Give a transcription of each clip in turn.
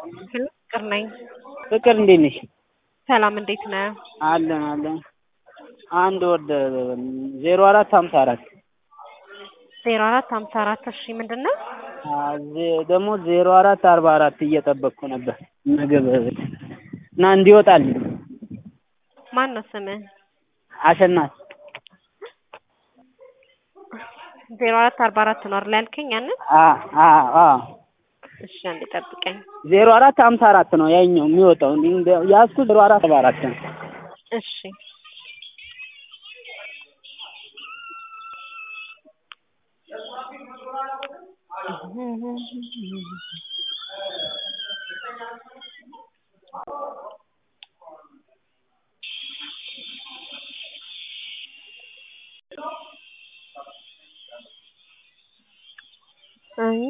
ፍቅር ነኝ። ፍቅር እንዴት ነሽ? ሰላም እንዴት ነህ? አለን አለን። አንድ ወደ ዜሮ አራት ሀምሳ አራት ዜሮ አራት ሀምሳ አራት እሺ ምንድን ነው? ደግሞ ዜሮ አራት አርባ አራት እየጠበቅኩ ነበር ምግብ እና እንዲወጣልኝ። ማን ነው ስምህ? አሸናፊ ዜሮ አራት አርባ አራት ነው አይደል ያልከኝ ያንን? አ አ አ እሺ አንዴ ጠብቀኝ። ዜሮ አራት ሀምሳ አራት ነው ያኛው የሚወጣው። ያዝኩት ዜሮ አራት አርባ አራት ነው። እሺ አይ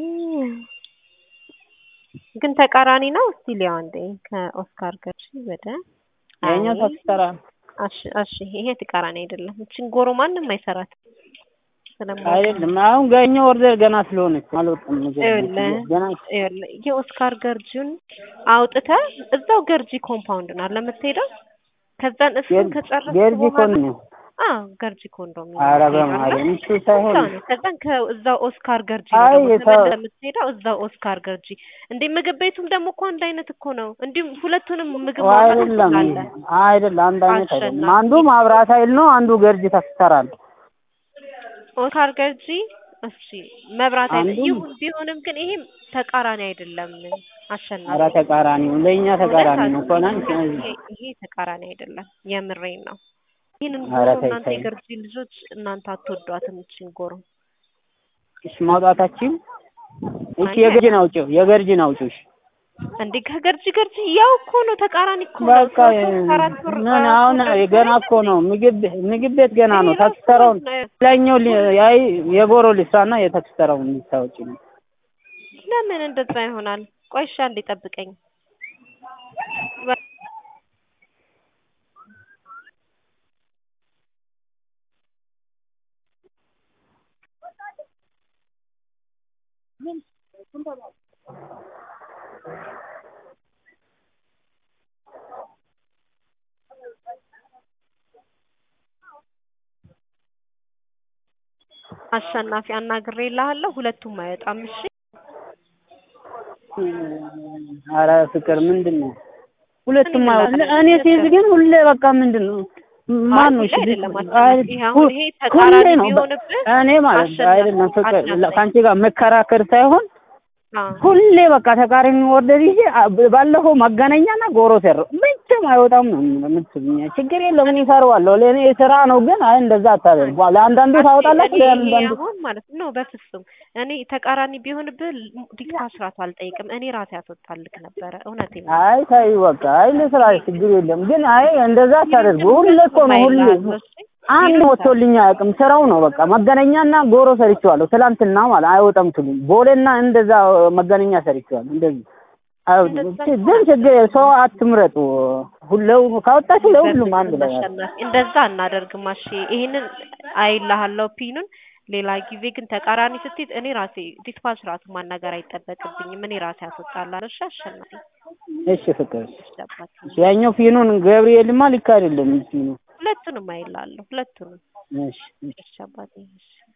ግን ተቃራኒ ነው። እስቲ ሊያው አንዴ ከኦስካር ገርጂ ወደ ያኛው አይ፣ ታክስተራ እሺ እሺ፣ ይሄ ተቃራኒ አይደለም። እቺን ጎሮ ማንም አይሰራት ስለማውቅ አይደለም። አሁን ገኛው ኦርደር ገና ስለሆነች አልወጣም። ይኸውልህ ገና ይኸውልህ የኦስካር ገርጂውን አውጥተህ እዛው ገርጂ ኮምፓውንድ ነው ለምትሄደው። ከዛን እሱን ከጨረስክ ገርጂ ኮን ነው። አዎ ገርጂ ኮንዶሚኒየም ኧረ ትሄዳለህ። በማርያም እሱ ሳይሆን እዛው ነው። ከዛን ከእዛው ኦስካር ገርጂ አይ ነው ደግሞ የታ- ተመልሰህ የምትሄደው እዛው ኦስካር ገርጂ። እንዴ ምግብ ቤቱም ደግሞ እኮ አንድ አይነት እኮ ነው። እንዲሁም ሁለቱንም ምግብ ማውጣት አይደለም ትችላለህ። አይደለም፣ አንድ አይነት አይደለም። አሸናፊ። አንዱ ማብራት ኃይል ነው፣ አንዱ ገርጂ ታክስተራ ነው። ኦስካር ገርጂ እሺ መብራት አይደለም አንዱም- ይሁን ቢሆንም ግን ይሄም ተቃራኒ አይደለም። አሸናፊ ኧረ ተቃራኒ ነው፣ ለእኛ ተቃራኒ ነው። ኮናን ይሄ ይሄ ተቃራኒ አይደለም። የምሬን ነው። ይህንን ኧረ ጎሮ ተይ እናንተ ተይ። የገርጂ ልጆች እናንተ አትወዷትም። እቺን ጎሮ እሺ ማውጣታችን እሺ፣ የገርጂን አውጪው፣ የገርጂን አውጪው። እሺ እንዴ ከገርጂ ገርጂ ያው እኮ ነው፣ ተቃራኒ እኮ ነው። በቃ ሶስት ወር አራት ወር ምን አሁን ገና እኮ ነው ምግብ ምግብ ቤት ገና ነው። ይሄ ታክስተራውን ራሱ ላይኛው ያይ የጎሮ ሊስራና የታክስተራውን ልታወጪ ነው። ለምን እንደዛ ይሆናል? ቆይ እሺ አንዴ ጠብቀኝ። አሸናፊ አናግሬልሃለሁ። ሁለቱም አይወጣም። እሺ ኧረ ፍቅር ምንድን ነው ሁለቱም እኔ አይወጣም። ምን እኔ ሲይዝ ግን ሁሌ በቃ ምንድን ነው ማን ነው? አይ እሺ አይደለም አይ አሸናፊ። ይሄ አሁን ይሄ ተቃራኒ ሁሌ ነው በ- ቢሆንብህ እኔ ማለት አሸናፊ አይደለም ፍቅር አዳምጠኝ። ከአንቺ ጋር መከራከር ሳይሆን አዎ ሁሌ በቃ ተቃራኒ ወርደር ይዤ አ- ባለፈው መገናኛና ጎሮ ሰራው መቼም አይወጣም ነው የምትሉኝ። ችግር የለም እኔ እሰራዋለሁ። ለእኔ ስራ ነው። ግን አይ እንደዛ አታደርጉ። ለአንዳንዱ ታወጣላችሁ፣ እኔ ይሄ ለአንዳንዱ አሁን ማለት ነው በፍጹም እኔ ተቃራኒ ቢሆንብህ ዲክታስ ራሱ አልጠይቅም። እኔ ራሴ ያስወጣልክ ነበረ። እውነቴን ነው። አይ ታይ በቃ አይ ለስራ ችግር የለም። ግን አይ እንደዛ አታደርጉ። ሁሌ እኮ ነው ሁሌ አንድ ወጥቶልኝ አያውቅም። ስራው ነው በቃ መገናኛና ጎሮ ሰርቼዋለሁ። ትላንትና ማለት አይወጣም ትሉኝ። ቦሌና እንደዛ መገናኛ ሰርቼዋለሁ። እንደዚህ አይ ግን ችግር የለም። ሰው አትምረጡ። ሁለው ካወጣችሁ ለሁሉም አንድ ላይ ያለ አሸናፊ እንደዛ እናደርግማ። እሺ ይሄንን አይልሃለሁ ፒኑን ሌላ ጊዜ ግን ተቃራኒ ስትይዝ እኔ ራሴ ዲስፓች ራሱ ማናገር አይጠበቅብኝም። እኔ ራሴ ያስወጣላለሁ። እሺ አሸናፊ እሺ ፍቅር እሺ አባቴ። ያኛው ፊኑን ገብርኤልማ ልክ አይደለም ፊኑ ሁለቱንም አይልሃለሁ። ሁለቱንም እሺ እሺ አባቴ። እሺ